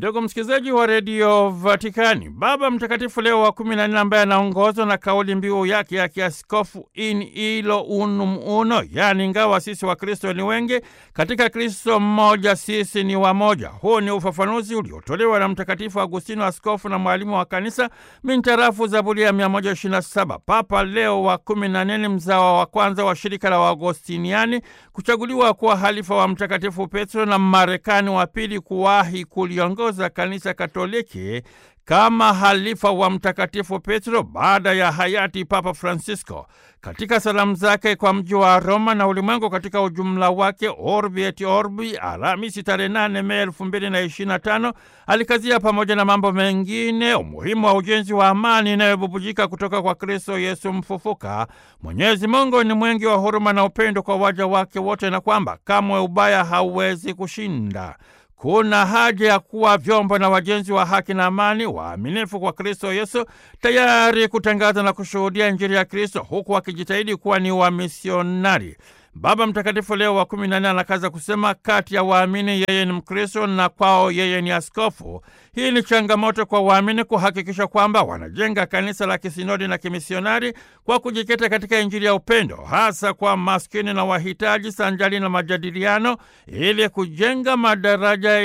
Ndugu msikilizaji wa redio Vatikani, Baba Mtakatifu Leo wa kumi na nne ambaye anaongozwa na kauli mbiu yake ya kiaskofu in ilo unum uno, yaani ingawa sisi wa Kristo ni wengi, katika Kristo mmoja sisi ni wamoja. Huu ni ufafanuzi uliotolewa na Mtakatifu Agustino, askofu na mwalimu wa kanisa, mintarafu Zaburi ya 127. Papa Leo wa kumi na nne, mzawa wa kwanza wa shirika la Waagostiniani, kuchaguliwa kuwa halifa wa Mtakatifu Petro na Marekani wa pili kuwahi kuliongoza kanisa Katoliki kama halifa wa Mtakatifu Petro baada ya hayati Papa Francisco. Katika salamu zake kwa mji wa Roma na ulimwengu katika ujumla wake, Orbi et Orbi, Alhamisi tarehe 8 Mei 2025, alikazia pamoja na mambo mengine umuhimu wa ujenzi wa amani inayobubujika kutoka kwa Kristo Yesu mfufuka. Mwenyezi Mungu ni mwingi wa huruma na upendo kwa waja wake wote, na kwamba kamwe ubaya hauwezi kushinda. Kuna haja ya kuwa vyombo na wajenzi wa haki na amani, waaminifu kwa Kristo Yesu, tayari kutangaza na kushuhudia Injili ya Kristo, huku wakijitahidi kuwa ni wamisionari. Baba Mtakatifu Leo wa kumi na nne anakaza kusema, kati ya waamini yeye ni Mkristo na kwao yeye ni askofu. Hii ni changamoto kwa waamini kuhakikisha kwamba wanajenga kanisa la kisinodi na kimisionari kwa kujikita katika Injili ya upendo, hasa kwa maskini na wahitaji, sanjali na majadiliano, ili kujenga madaraja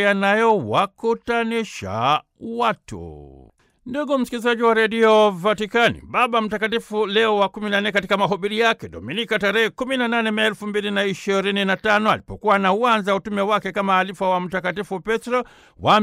yanayowakutanisha watu. Ndugu msikilizaji wa redio Vatikani, Baba Mtakatifu Leo wa 14 katika mahubiri yake Dominika tarehe 18 Mei 2025 alipokuwa na uanza utume wake kama alifa wa Mtakatifu Petro wa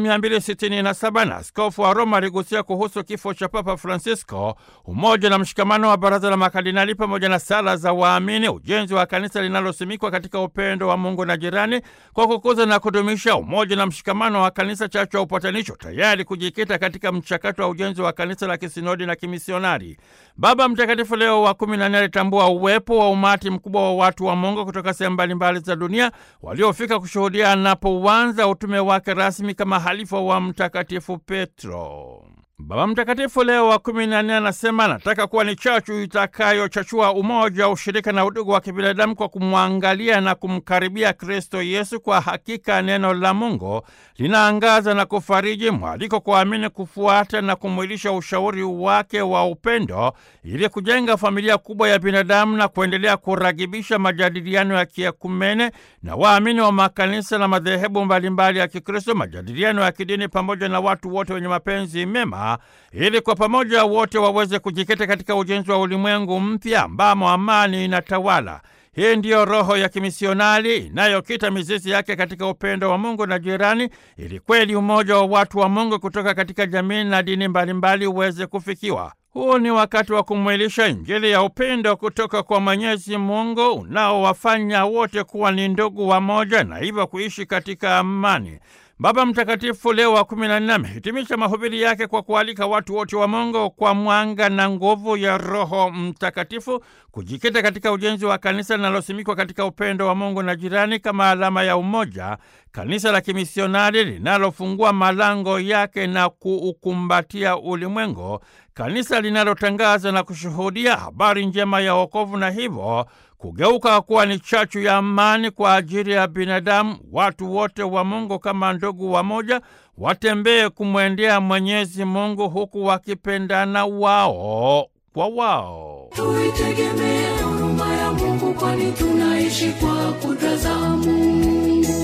267 na askofu wa Roma aligusia kuhusu kifo cha Papa Francisco, umoja na mshikamano wa baraza la makardinali pamoja na sala za waamini, ujenzi wa kanisa linalosimikwa katika upendo wa Mungu na jirani, kwa kukuza na kudumisha umoja na mshikamano wa kanisa, chachu ya upatanisho, tayari kujikita katika mchakato ujenzi wa kanisa la kisinodi na kimisionari. Baba Mtakatifu Leo wa kumi na nne alitambua uwepo wa umati mkubwa wa watu wa Mungu kutoka sehemu mbalimbali za dunia waliofika kushuhudia anapouanza utume wake rasmi kama halifa wa Mtakatifu Petro. Baba Mtakatifu Leo wa kumi na nne anasema anataka kuwa ni chachu itakayochachua umoja, ushirika na udugu wa kibinadamu kwa kumwangalia na kumkaribia Kristo Yesu. Kwa hakika neno la Mungu linaangaza na kufariji, mwaliko kwa waamini kufuata na kumwilisha ushauri wake wa upendo ili kujenga familia kubwa ya binadamu na kuendelea kuragibisha majadiliano ya kiekumene na waamini wa makanisa na madhehebu mbalimbali ya Kikristo, majadiliano ya kidini pamoja na watu wote wenye mapenzi mema ili kwa pamoja wote waweze kujikita katika ujenzi wa ulimwengu mpya ambamo amani inatawala. Hii ndiyo roho ya kimisionari inayokita mizizi yake katika upendo wa Mungu na jirani, ili kweli umoja wa watu wa Mungu kutoka katika jamii na dini mbalimbali uweze kufikiwa. Huu ni wakati wa kumwilisha Injili ya upendo kutoka kwa Mwenyezi Mungu unaowafanya wote kuwa ni ndugu wamoja na hivyo kuishi katika amani. Baba Mtakatifu Leo wa kumi na nne amehitimisha mahubiri yake kwa kualika watu wote wa Mungu kwa mwanga na nguvu ya Roho Mtakatifu kujikita katika ujenzi wa kanisa linalosimikwa katika upendo wa Mungu na jirani kama alama ya umoja, kanisa la kimisionari linalofungua malango yake na kuukumbatia ulimwengu, kanisa linalotangaza na kushuhudia habari njema ya wokovu na hivyo kugeuka kuwa ni chachu ya amani kwa ajili ya binadamu. Watu wote wa Mungu kama ndugu wamoja watembee kumwendea Mwenyezi Mungu huku wakipendana wao kwa wao. Tuitegemee huruma ya Mungu, kwani tunaishi kwa kudra za Mungu.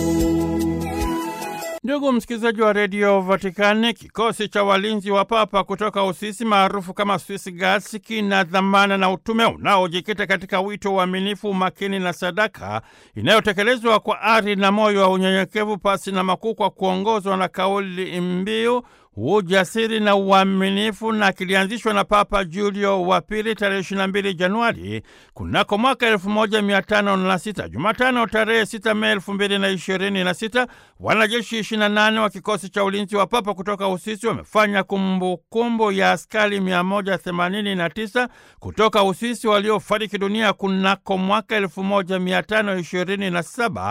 Ndugu msikilizaji wa redio Vatikani, kikosi cha walinzi wa papa kutoka Uswisi maarufu kama Swiss Guards kina dhamana na utume unaojikita katika wito, uaminifu, umakini na sadaka inayotekelezwa kwa ari na moyo wa unyenyekevu, pasi na makuu, kwa kuongozwa na kauli mbiu ujasiri na uaminifu na kilianzishwa na Papa Julio wa Pili tarehe 22 Januari kunako mwaka 1506. Jumatano tarehe 6 Mei 2026, wanajeshi 28 wa kikosi cha ulinzi wa Papa kutoka Uswisi wamefanya kumbukumbu ya askari 189 kutoka Uswisi waliofariki dunia kunako mwaka 1527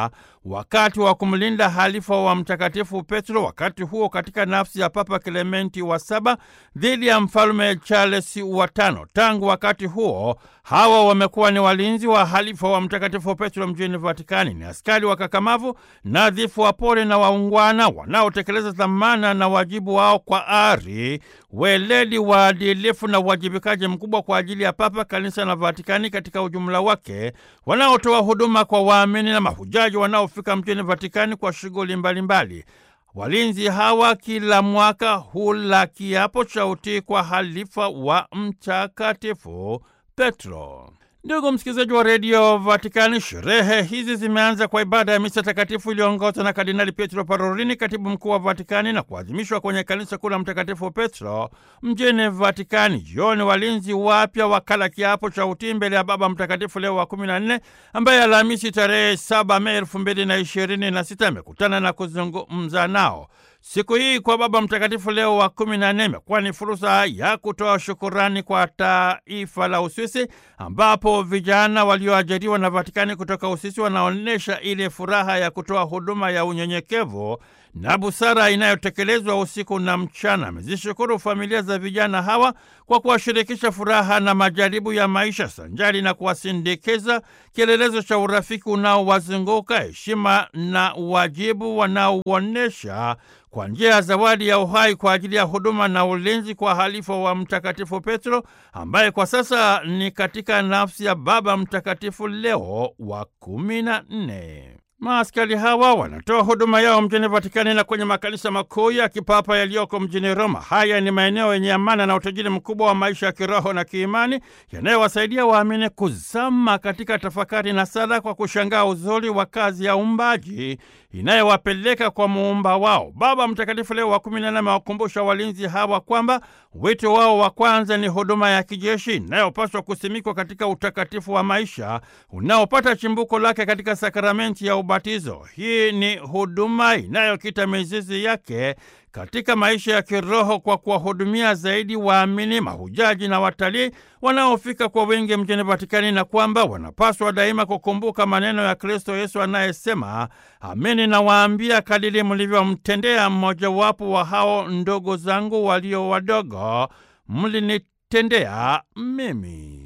wakati wa kumlinda halifa wa Mtakatifu Petro, wakati huo katika nafsi ya Papa Klementi wa saba dhidi ya Mfalme Charles wa tano. Tangu wakati huo hawa wamekuwa ni walinzi wa halifa wa Mtakatifu Petro mjini Vatikani. Ni askari wakakamavu, nadhifu, wapole na waungwana wanaotekeleza dhamana na wajibu wao kwa ari, weledi, waadilifu na uwajibikaji mkubwa kwa ajili ya Papa, Kanisa na Vatikani katika ujumla wake, wanaotoa huduma kwa waamini na mahujaji wanaofika mjini Vatikani kwa shughuli mbalimbali. Walinzi hawa kila mwaka hula kiapo cha utii kwa halifa wa Mtakatifu Petro. Ndugu msikilizaji wa redio Vatikani, sherehe hizi zimeanza kwa ibada ya misa takatifu iliyoongozwa na Kardinali Pietro Parolini, katibu mkuu wa Vatikani, na kuadhimishwa kwenye kanisa kuu la Mtakatifu Petro mjini Vatikani. Jioni walinzi wapya wakala kiapo cha utii mbele ya Baba Mtakatifu Leo wa kumi na nne, ambaye Alhamisi tarehe saba Mei elfu mbili na ishirini na sita amekutana na kuzungumza nao. Siku hii kwa Baba Mtakatifu Leo wa kumi na nne imekuwa ni fursa ya kutoa shukurani kwa taifa la Uswisi, ambapo vijana walioajiriwa na Vatikani kutoka Uswisi wanaonyesha ile furaha ya kutoa huduma ya unyenyekevu na busara inayotekelezwa usiku na mchana. Amezishukuru familia za vijana hawa kwa kuwashirikisha furaha na majaribu ya maisha sanjari na kuwasindikiza, kielelezo cha urafiki unaowazunguka, heshima na wajibu wanaouonyesha kwa njia ya zawadi ya uhai kwa ajili ya huduma na ulinzi kwa halifa wa Mtakatifu Petro ambaye kwa sasa ni katika nafsi ya Baba Mtakatifu Leo wa kumi na nne. Maaskari hawa wanatoa huduma yao mjini Vatikani na kwenye makanisa makuu ya kipapa yaliyoko mjini Roma. Haya ni maeneo yenye amana na utajiri mkubwa wa maisha ya kiroho na kiimani yanayowasaidia waamini kuzama katika tafakari na sala kwa kushangaa uzuri wa kazi ya uumbaji inayowapeleka kwa muumba wao. Baba Mtakatifu Leo wa kumi na nne amewakumbusha walinzi hawa kwamba wito wao wa kwanza ni huduma ya kijeshi inayopaswa kusimikwa katika utakatifu wa maisha unaopata chimbuko lake katika sakramenti ya ubatizo. Hii ni huduma inayokita mizizi yake katika maisha ya kiroho kwa kuwahudumia zaidi waamini, mahujaji na watalii wanaofika kwa wingi mjini Vatikani, na kwamba wanapaswa daima kukumbuka maneno ya Kristo Yesu anayesema, amini nawaambia, kadiri mlivyomtendea mmojawapo wa hao ndogo zangu walio wadogo, mlinitendea mimi.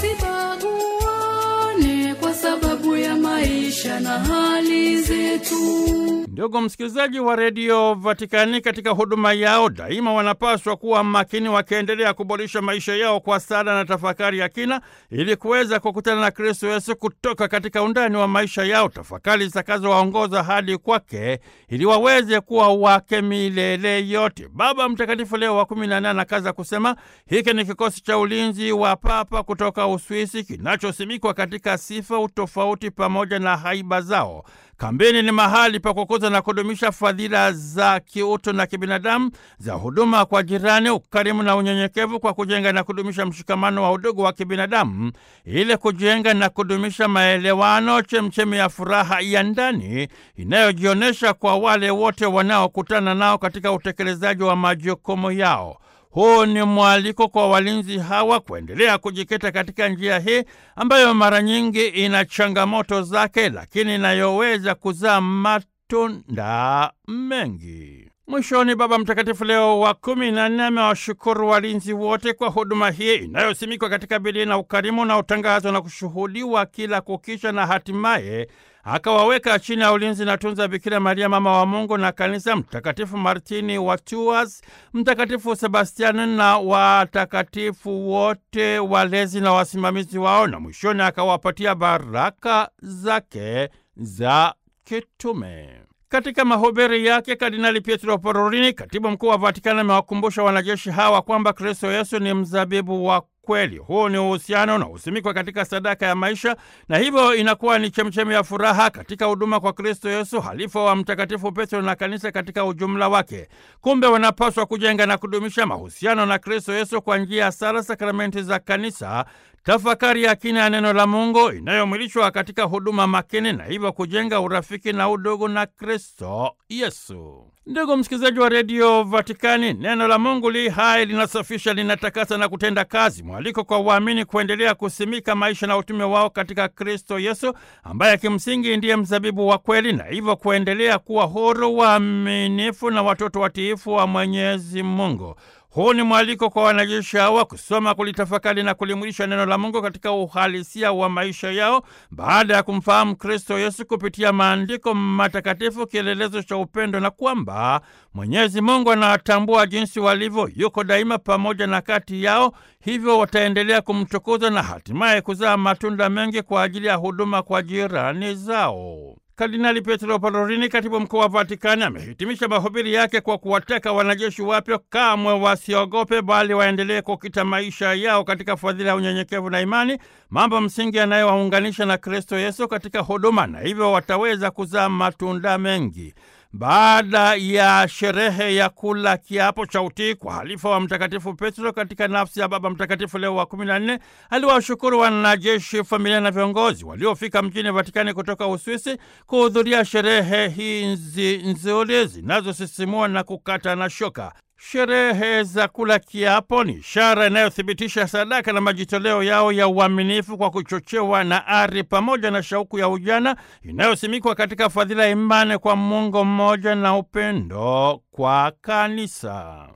Tusibaguane kwa sababu ya maisha na hali zetu. Ndugu msikilizaji wa redio Vatikani, katika huduma yao daima wanapaswa kuwa makini, wakiendelea kuboresha maisha yao kwa sala na tafakari ya kina, ili kuweza kukutana na Kristo Yesu kutoka katika undani wa maisha yao, tafakari zitakazowaongoza hadi kwake, ili waweze kuwa wake milele yote. Baba Mtakatifu Leo wa kumi na nane anakaza kusema hiki ni kikosi cha ulinzi wa Papa kutoka Uswisi kinachosimikwa katika sifa, utofauti pamoja na haiba zao. Kambini ni mahali pa kukuza na kudumisha fadhila za kiutu na kibinadamu za huduma kwa jirani, ukarimu na unyenyekevu, kwa kujenga na kudumisha mshikamano wa udugu wa kibinadamu, ili kujenga na kudumisha maelewano, chemchemi ya furaha ya ndani inayojionyesha kwa wale wote wanaokutana nao katika utekelezaji wa majukumu yao. Huu ni mwaliko kwa walinzi hawa kuendelea kujikita katika njia hii ambayo mara nyingi ina changamoto zake, lakini inayoweza kuzaa matunda mengi. Mwishoni, Baba Mtakatifu Leo wa kumi na nne amewashukuru walinzi wote kwa huduma hii inayosimikwa katika bidii na ukarimu unaotangazwa na kushuhudiwa kila kukicha, na hatimaye akawaweka chini ya ulinzi na tunza Bikira Maria mama wa Mungu na Kanisa, Mtakatifu Martini wa Tours, Mtakatifu Sebastiani na watakatifu wote walezi na wasimamizi wao, na mwishoni akawapatia baraka zake za kitume. Katika mahubiri yake Kardinali Pietro Parolin, katibu mkuu wa Vatikani, amewakumbusha wanajeshi hawa kwamba Kristo Yesu ni mzabibu wa kweli. Huu ni uhusiano na usimikwa katika sadaka ya maisha, na hivyo inakuwa ni chemchemi ya furaha katika huduma kwa Kristo Yesu, halifa wa Mtakatifu Petro na kanisa katika ujumla wake. Kumbe wanapaswa kujenga na kudumisha mahusiano na Kristo Yesu kwa njia ya sala, sakramenti za kanisa, tafakari ya kina ya neno la Mungu inayomwilishwa katika huduma makini na hivyo kujenga urafiki na udugu na Kristo Yesu. Ndugu msikilizaji wa redio Vatikani, neno la Mungu li hai, linasafisha, linatakasa na kutenda kazi. Mwaliko kwa waamini kuendelea kusimika maisha na utume wao katika Kristo Yesu, ambaye kimsingi ndiye mzabibu wa kweli, na hivyo kuendelea kuwa huru, waaminifu na watoto watiifu wa Mwenyezi Mungu. Huu ni mwaliko kwa wanajeshi hawa kusoma, kulitafakari na kulimwilisha neno la Mungu katika uhalisia wa maisha yao baada ya kumfahamu Kristo Yesu kupitia maandiko matakatifu, kielelezo cha upendo, na kwamba Mwenyezi Mungu anawatambua jinsi walivyo, yuko daima pamoja na kati yao, hivyo wataendelea kumtukuza na hatimaye kuzaa matunda mengi kwa ajili ya huduma kwa jirani zao. Kardinali Pietro Parolini, katibu mkuu wa Vatikani, amehitimisha mahubiri yake kwa kuwataka wanajeshi wapya kamwe wasiogope, bali waendelee kukita maisha yao katika fadhila ya unyenyekevu na imani, mambo msingi yanayowaunganisha na Kristo Yesu katika huduma, na hivyo wataweza kuzaa matunda mengi. Baada ya sherehe ya kula kiapo cha utii kwa halifa wa Mtakatifu Petro katika nafsi ya Baba Mtakatifu Leo wa kumi na nne, aliwashukuru wanajeshi, familia na viongozi waliofika mjini Vatikani kutoka Uswisi kuhudhuria sherehe hizi nzuri zinazosisimua na kukata na shoka. Sherehe za kula kiapo ni ishara inayothibitisha sadaka na majitoleo yao ya uaminifu kwa kuchochewa na ari pamoja na shauku ya ujana inayosimikwa katika fadhila ya imani kwa Mungu mmoja na upendo kwa kanisa.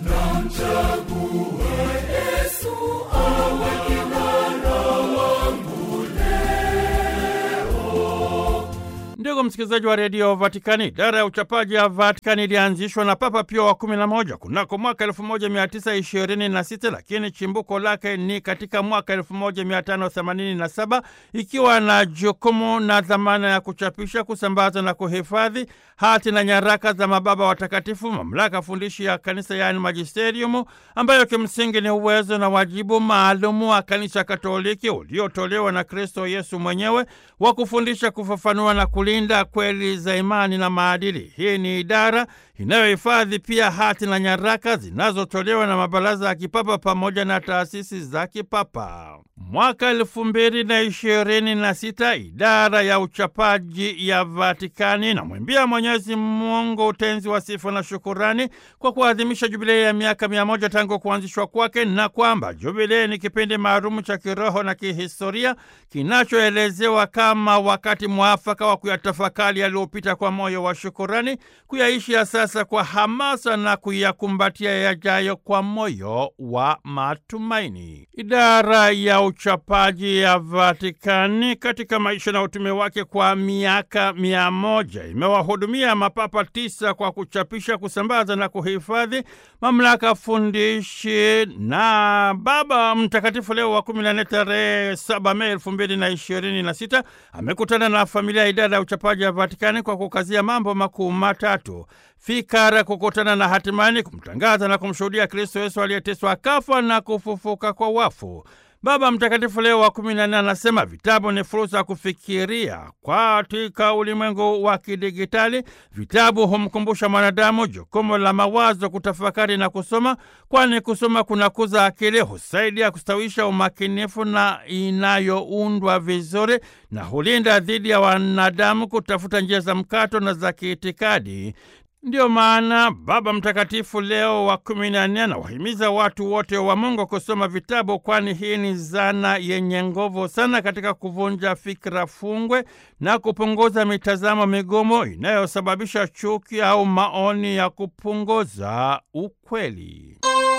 Ndugu msikilizaji wa redio Vatikani, idara ya uchapaji ya Vatikani ilianzishwa na Papa Pio wa kumi na moja kunako mwaka elfu moja mia tisa ishirini na sita lakini chimbuko lake ni katika mwaka elfu moja mia tano themanini na saba ikiwa na jukumu na dhamana ya kuchapisha, kusambaza na kuhifadhi hati na nyaraka za mababa watakatifu, mamlaka fundishi ya kanisa yaani magisteriumu, ambayo kimsingi ni uwezo na wajibu maalumu wa kanisa Katoliki uliotolewa na Kristo Yesu mwenyewe wa kufundisha, kufafanua na kulinda kweli za imani na maadili. Hii ni idara inayohifadhi pia hati na nyaraka zinazotolewa na mabaraza ya kipapa pamoja na taasisi za kipapa. Mwaka elfu mbili na ishirini na sita idara ya uchapaji ya Vatikani inamwimbia Mwenyezi Mungu utenzi wa sifa na shukurani kwa kuadhimisha jubilei ya miaka mia moja tangu kuanzishwa kwake, na kwamba jubilei ni kipindi maalumu cha kiroho na kihistoria kinachoelezewa kama wakati mwafaka wa kuyatafakari yaliyopita kwa moyo wa shukurani, kuyaishi ya sasa kwa hamasa na kuyakumbatia yajayo kwa moyo wa matumaini. Idara ya uchapaji ya Vatikani katika maisha na utume wake kwa miaka mia moja imewahudumia mapapa tisa kwa kuchapisha, kusambaza na kuhifadhi mamlaka fundishi. Na Baba Mtakatifu Leo wa kumi na nne tarehe saba Mei elfu mbili na ishirini na sita amekutana na familia ya idara ya uchapaji ya Vatikani kwa kukazia mambo makuu matatu: fikara, kukutana na hatimaye kumtangaza na kumshuhudia Kristo Yesu aliyeteswa, akafa na kufufuka kwa wafu. Baba Mtakatifu Leo wa kumi na nne anasema vitabu ni fursa ya kufikiria. Katika ulimwengu wa kidigitali, vitabu humkumbusha mwanadamu jukumu la mawazo, kutafakari na kusoma, kwani kusoma kunakuza akili, husaidia kustawisha umakinifu na inayoundwa vizuri, na hulinda dhidi ya wanadamu kutafuta njia za mkato na za kiitikadi. Ndiyo maana Baba Mtakatifu Leo wa kumi na nne anawahimiza watu wote wa Mungu kusoma vitabu, kwani hii ni zana yenye nguvu sana katika kuvunja fikra fungwe na kupunguza mitazamo migumu inayosababisha chuki au maoni ya kupunguza ukweli.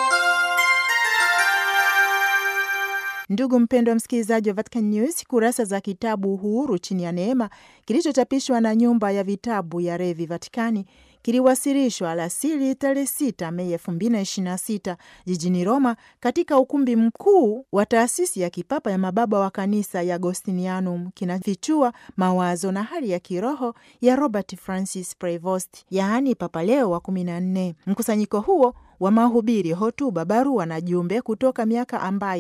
Ndugu mpendwa msikilizaji wa Vatican News, kurasa za kitabu Uhuru chini ya Neema kilichochapishwa na nyumba ya vitabu ya Revi Vatikani kiliwasilishwa alasiri tarehe 6 Mei 2026 jijini Roma, katika ukumbi mkuu wa taasisi ya kipapa ya mababa wa kanisa ya Agostinianum. Kinafichua mawazo na hali ya kiroho ya Robert Francis Prevost, yaani Papa Leo wa 14. Mkusanyiko huo wa mahubiri, hotuba, barua na jumbe kutoka miaka ambayo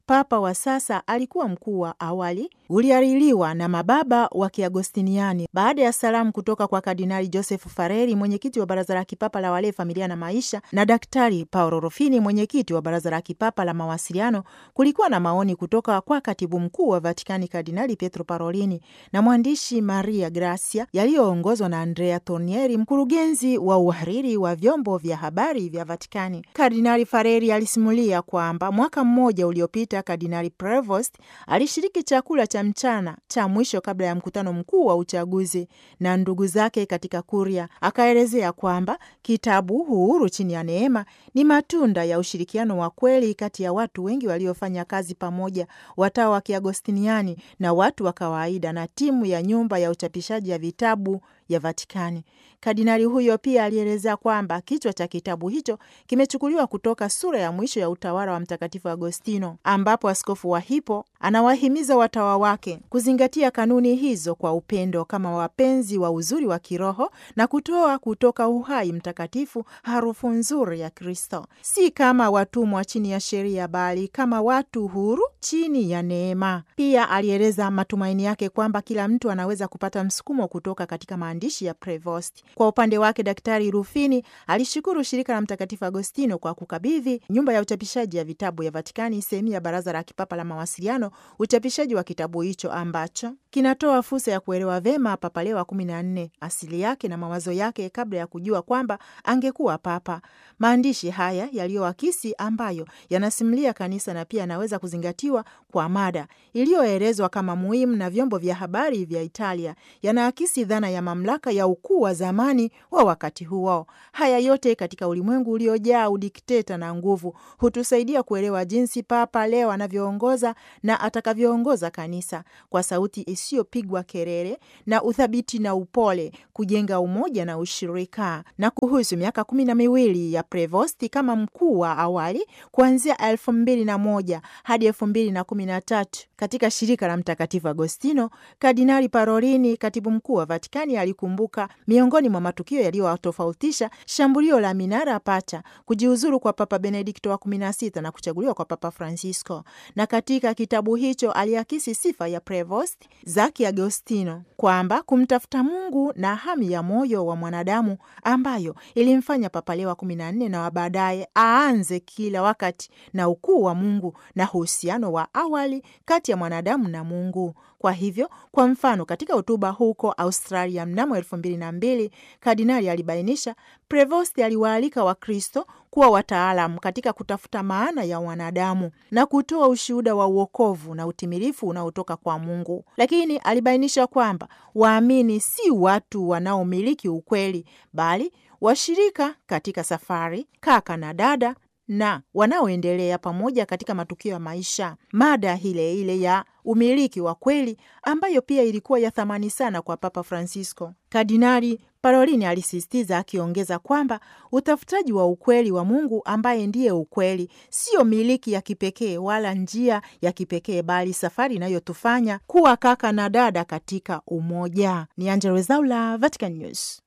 papa wa sasa alikuwa mkuu wa awali uliariliwa na mababa wa Kiagostiniani baada ya salamu kutoka kwa Kardinali Joseph Fareri, mwenyekiti wa Baraza la Kipapa la Walei, Familia na Maisha, na Daktari Paolo Rufini, mwenyekiti wa Baraza la Kipapa la Mawasiliano. Kulikuwa na maoni kutoka kwa katibu mkuu wa Vatikani Kardinali Pietro Parolini na mwandishi Maria Grazia, yaliyoongozwa na Andrea Tornieri, mkurugenzi wa uhariri wa vyombo vya habari vya Vatikani. Kardinali Fareri alisimulia kwamba mwaka mmoja uliopita Kardinali Prevost alishiriki chakula cha mchana cha mwisho kabla ya mkutano mkuu wa uchaguzi na ndugu zake katika Kuria. Akaelezea kwamba kitabu Uhuru chini ya Neema ni matunda ya ushirikiano wa kweli kati ya watu wengi waliofanya kazi pamoja, watawa wa Kiagostiniani na watu wa kawaida na timu ya nyumba ya uchapishaji ya vitabu ya Vatikani. Kardinali huyo pia alielezea kwamba kichwa cha kitabu hicho kimechukuliwa kutoka sura ya mwisho ya utawala wa Mtakatifu Agostino, ambapo askofu wa Hippo anawahimiza watawa wake kuzingatia kanuni hizo kwa upendo kama wapenzi wa uzuri wa kiroho na kutoa kutoka uhai mtakatifu harufu nzuri ya Kristo, si kama watumwa chini ya sheria, bali kama watu huru chini ya neema. Pia alieleza matumaini yake kwamba kila mtu anaweza kupata msukumo kutoka katika maandishi ya Prevost. Kwa upande wake, Daktari Rufini alishukuru shirika la Mtakatifu Agostino kwa kukabidhi nyumba ya uchapishaji ya vitabu ya Vatikani sehemu ya Baraza la Kipapa la Mawasiliano uchapishaji wa kitabu hicho ambacho kinatoa fursa ya kuelewa vema Papa Leo wa kumi na nne, asili yake na mawazo yake kabla ya kujua kwamba angekuwa papa. Maandishi haya yaliyoakisi, ambayo yanasimulia kanisa na pia yanaweza kuzingatiwa kwa mada iliyoelezwa kama muhimu na vyombo vya habari vya Italia, yanaakisi dhana ya mamlaka ya ukuu wa zamani wa wakati huo. Haya yote katika ulimwengu uliojaa udikteta na nguvu hutusaidia kuelewa jinsi Papa Leo anavyoongoza na atakavyoongoza kanisa kwa sauti isiyopigwa kelele na uthabiti na upole, kujenga umoja na ushirika. Na kuhusu miaka kumi na miwili ya Prevosti kama mkuu wa awali kuanzia elfu mbili na moja hadi elfu mbili na kumi na tatu katika shirika la Mtakatifu Agostino, Kardinali Parolini, katibu mkuu wa Vatikani, alikumbuka miongoni mwa matukio yaliyowatofautisha shambulio la minara pacha, kujiuzuru kwa Papa Benedikto wa kumi na sita na kuchaguliwa kwa Papa Francisco. Na katika kitabu hicho aliakisi sifa ya Prevost za Kiagostino kwamba kumtafuta Mungu na hamu ya moyo wa mwanadamu ambayo ilimfanya Papa Leo wa kumi na nne na wa baadaye aanze kila wakati na ukuu wa Mungu na uhusiano wa awali kati ya mwanadamu na Mungu. Kwa hivyo, kwa mfano, katika hotuba huko Australia mnamo elfu mbili na mbili kardinali alibainisha Prevost aliwaalika Wakristo kuwa wataalamu katika kutafuta maana ya wanadamu na kutoa ushuhuda wa uokovu na utimilifu unaotoka kwa Mungu. Lakini alibainisha kwamba waamini si watu wanaomiliki ukweli, bali washirika katika safari, kaka na dada na wanaoendelea pamoja katika matukio ya maisha. Mada ile ile ya umiliki wa kweli ambayo pia ilikuwa ya thamani sana kwa Papa Francisco. Kardinali Parolini alisisitiza akiongeza kwamba utafutaji wa ukweli wa Mungu ambaye ndiye ukweli sio miliki ya kipekee wala njia ya kipekee, bali safari inayotufanya kuwa kaka na dada katika umoja. Ni Angella Rwezaula, Vatican News.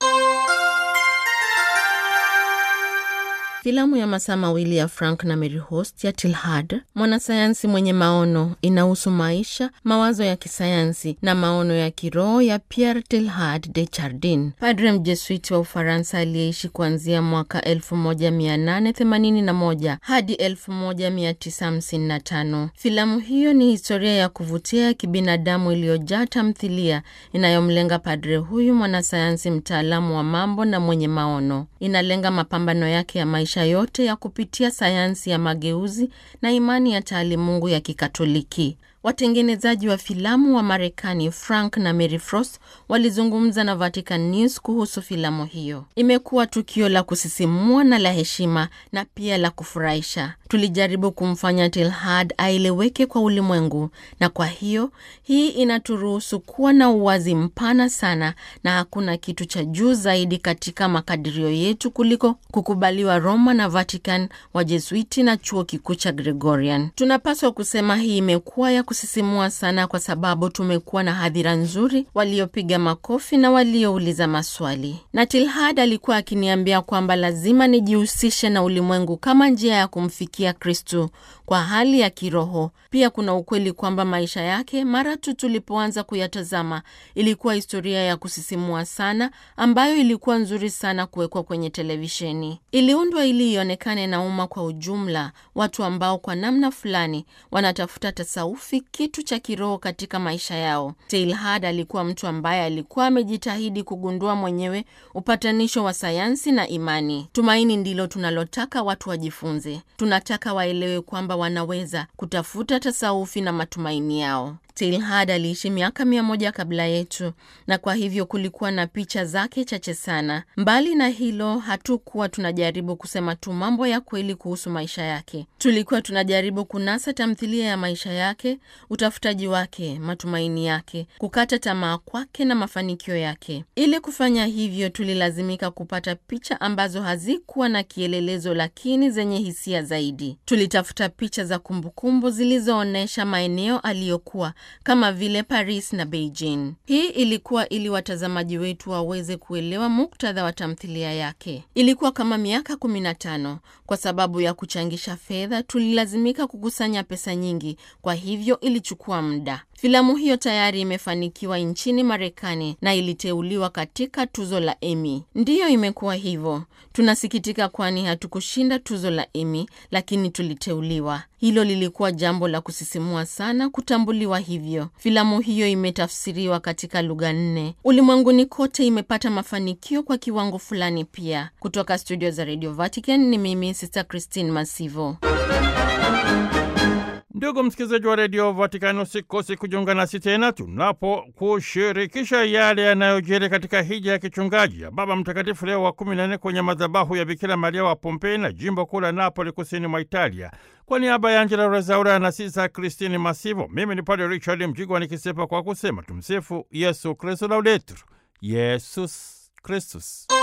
Filamu ya masaa mawili ya Frank na Mary Host ya Tilhad, mwanasayansi mwenye maono, inahusu maisha, mawazo ya kisayansi na maono ya kiroho ya Pierre Tilhad de Chardin, padre mjesuiti wa Ufaransa aliyeishi kuanzia mwaka 1881 hadi 1955. Filamu hiyo ni historia ya kuvutia ya kibinadamu iliyojaa tamthilia inayomlenga padre huyu mwanasayansi mtaalamu wa mambo na mwenye maono. Inalenga mapambano yake ya maisha yote ya kupitia sayansi ya mageuzi na imani ya taalimungu ya Kikatoliki. Watengenezaji wa filamu wa Marekani Frank na Mary Frost walizungumza na Vatican News kuhusu filamu hiyo. Imekuwa tukio la kusisimua na la heshima na pia la kufurahisha. Tulijaribu kumfanya Tilhad aeleweke kwa ulimwengu, na kwa hiyo hii inaturuhusu kuwa na uwazi mpana sana, na hakuna kitu cha juu zaidi katika makadirio yetu kuliko kukubaliwa Roma na Vatican, Wajesuiti na chuo kikuu cha Gregorian. Tunapaswa kusema hii imekuwa ya kusisimua sana kwa sababu tumekuwa na hadhira nzuri, waliopiga makofi na waliouliza maswali. Na Tilhad alikuwa akiniambia kwamba lazima nijihusishe na ulimwengu kama njia ya kumfikia Kristu kwa hali ya kiroho. Pia kuna ukweli kwamba maisha yake mara tu tulipoanza kuyatazama ilikuwa historia ya kusisimua sana, ambayo ilikuwa nzuri sana kuwekwa kwenye televisheni. Iliundwa ili ionekane na umma kwa ujumla, watu ambao kwa namna fulani wanatafuta tasaufi, kitu cha kiroho katika maisha yao. Teilhard alikuwa mtu ambaye alikuwa amejitahidi kugundua mwenyewe upatanisho wa sayansi na imani. Tumaini ndilo tunalotaka watu wajifunze. Tunataka waelewe kwamba wanaweza kutafuta tasaufi na matumaini yao. Teilhard aliishi miaka mia moja kabla yetu, na kwa hivyo kulikuwa na picha zake chache sana. Mbali na hilo, hatukuwa tunajaribu kusema tu mambo ya kweli kuhusu maisha yake. Tulikuwa tunajaribu kunasa tamthilia ya maisha yake, utafutaji wake, matumaini yake, kukata tamaa kwake na mafanikio yake. Ili kufanya hivyo, tulilazimika kupata picha ambazo hazikuwa na kielelezo, lakini zenye hisia zaidi. Tulitafuta picha za kumbukumbu zilizoonyesha maeneo aliyokuwa kama vile Paris na Beijing. Hii ilikuwa ili watazamaji wetu waweze kuelewa muktadha wa tamthilia yake. Ilikuwa kama miaka 15. Kwa sababu ya kuchangisha fedha, tulilazimika kukusanya pesa nyingi, kwa hivyo ilichukua muda. Filamu hiyo tayari imefanikiwa nchini Marekani na iliteuliwa katika tuzo la Emmy. Ndiyo, imekuwa hivyo. Tunasikitika kwani hatukushinda tuzo la Emmy, lakini tuliteuliwa. Hilo lilikuwa jambo la kusisimua sana kutambuliwa hivyo. Filamu hiyo imetafsiriwa katika lugha nne ulimwenguni kote, imepata mafanikio kwa kiwango fulani pia. Kutoka studio za Radio Vatican ni mimi Sister Christine Masivo. Ndugu msikilizaji wa redio Vatikani, usikosi kujiunga nasi tena tunapokushirikisha yale yanayojiri katika hija ya kichungaji ya Baba Mtakatifu Leo wa kumi na nne kwenye madhabahu ya Bikira Maria wa Pompei na jimbo kuu la Napoli, kusini mwa Italia. Kwa niaba ya Angela Rezaura na Sisa Kristini Masivo, mimi ni Padre Richard Mjigwa nikisepa kwa kusema tumsifu Yesu Kristu, laudetur Yesus Kristus.